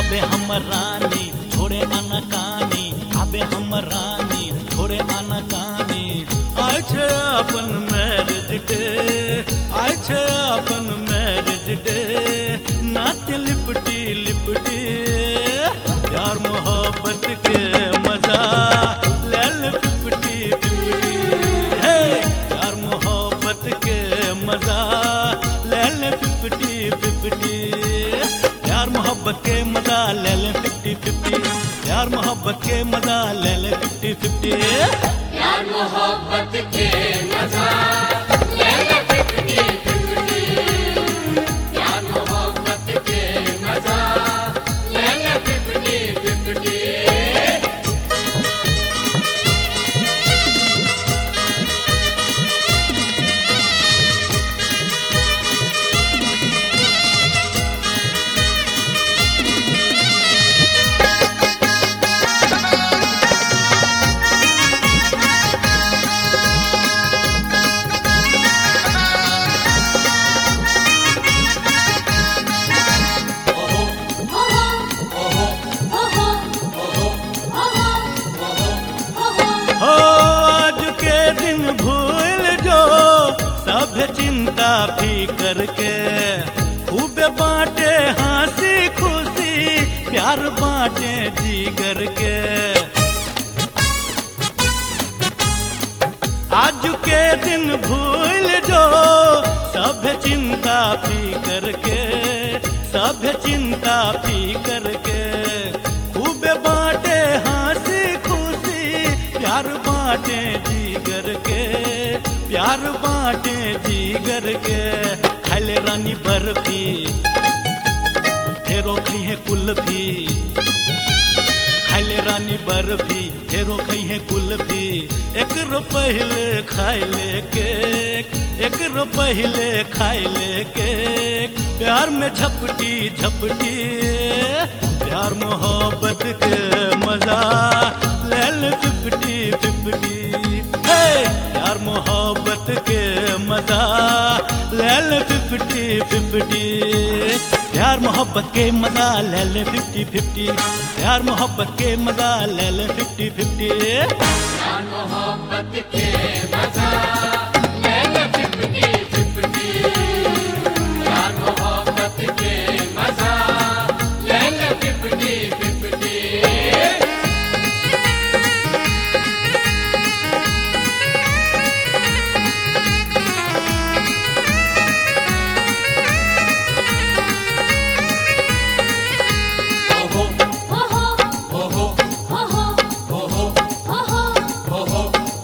आबे हमर रानी छोड़े अनकानी आबे हमर रानी छोड़े अनकानी आय छे अपन मैरिज डे आय छे अपन मैरिज डे नाच लिपटी लिपटी प्यार मोहब्बत के मजा ले ले पिपटी पिपटी हे प्यार मोहब्बत के मजा ले ले पिपटी पिपटी प्यार मोहब्बत के मजा ले ले फिफ्टी फिफ्टी प्यार मोहब्बत के मजा ले ले फिफ्टी फिफ्टी प्यार मोहब्बत के मजा ले ले फिफ्टी फिफ्टी प्यार मोहब्बत के मजा ले ले फिफ्टी फिफ्टी हो आज के दिन भूल जो सब चिंता फिकर के खूब बांटे हंसी खुशी प्यार बांटे जीगर के आज के दिन भूल जो सब चिंता फिकर के सब चिंता फिकर के खूब बांटे हंसी खुशी प्यार बांटे जीगर के प्यार बांटे जीगर के खाले रानी बर्फी फेरो खई है कुल्फी खाले रानी बर्फी फेरो खई है कुल्फी एक रो पहले खाए ले केक एक रो पहले खाए ले केक प्यार में झपटी झपटी प्यार मोहब्बत के मजा ले ले फिफ्टी फिफ्टी हे प्यार मोहब्बत के मजा ले ले फिफ्टी फिफ्टी प्यार मोहब्बत के मजा ले ले फिफ्टी फिफ्टी प्यार मोहब्बत के मजा ले ले फिफ्टी फिफ्टी प्यार मोहब्बत के मजा ले ले फिफ्टी फिफ्टी प्यार मोहब्बत के मजा ले ले फिफ्टी फिफ्टी ओहो ओहो ओहो ओहो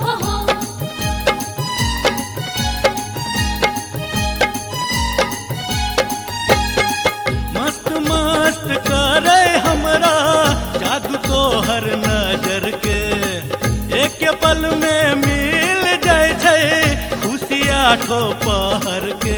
मस्त मस्त करे हमरा जादू तो हर नजर के एक पल में मिल जाय छै खुशी आठो पहर के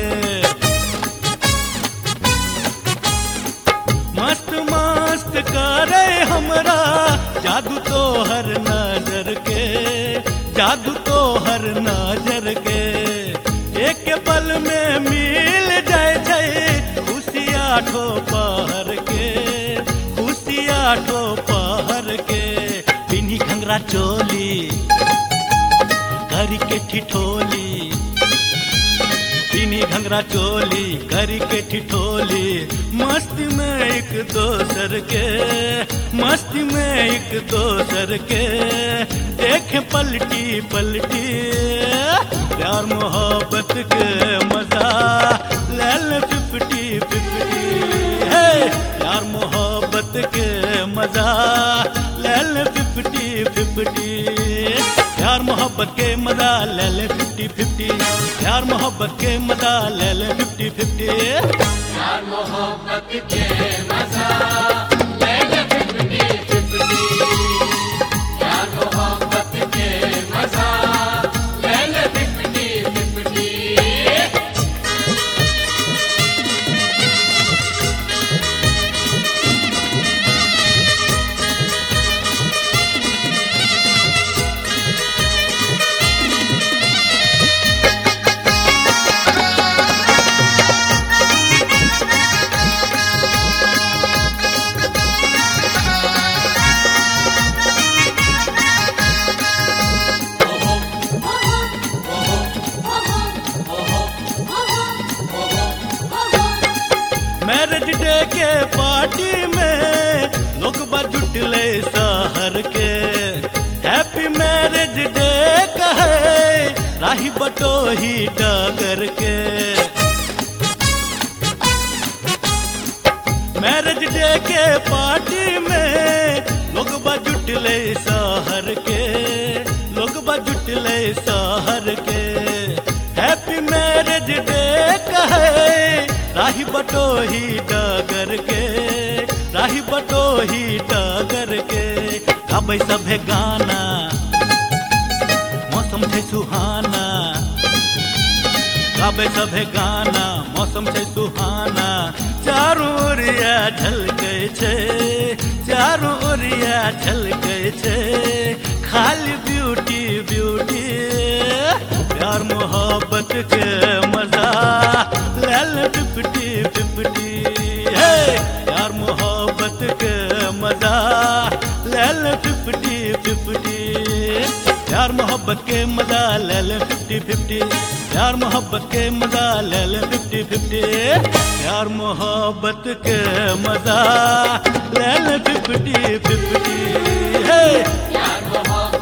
मस्त मस्त करे हमरा जादू तो हर नजर के जादू तो हर नजर के एक पल में मिल जाय छै खुशी आठो पहर के खुशी आठो पहर के पिन्ही घंगरा चोली करी के ठिठोली पीनी घंगरा चोली करी के ठिठोली मस्ती में एक दोसर के मस्ती में एक दोसर के देख पलटी पलटी प्यार मोहब्बत के मजा ले ले फिफ्टी फिफ्टी है प्यार मोहब्बत के मजा ले ले फिफ्टी फिफ्टी प्यार मोहब्बत के मजा ले ले फिफ्टी फिफ्टी प्यार मोहब्बत के मजा ले ले फिफ्टी फिफ्टी प्यार मोहब्बत के मजा ले ले फिफ्टी फिफ्टी प्यार मोहब्बत के मजा ले ले फिफ्टी फिफ्टी Thank पार्टी में लोग जुटले शहर के हैप्पी मैरिज डे कहे राही बटोही डगर के मैरिज डे के पार्टी में लोग जुटले शहर के लोग जुटले शहर के हैप्पी मैरिज डे कहे राही बटोही डगर के राही बटोही डगर के गाबै सभे गाना मौसम छै सुहाना गाबै सभे गाना मौसम छै सुहाना चारू ओरिया झलकै छै चारू ओरिया झलकै छै खाली ब्यूटी ब्यूटी प्यार मोहब्बत के मजा लाल पिपटी पिपटी हे प्यार मोहब्बत के मजा लाल पिपटी पिपटी प्यार मोहब्बत के मजा ले ले फिफ्टी फिफ्टी प्यार मोहब्बत के मजा ले ले फिफ्टी फिफ्टी प्यार मोहब्बत के मजा ले ले फिफ्टी फिफ्टी हे प्यार मोहब्बत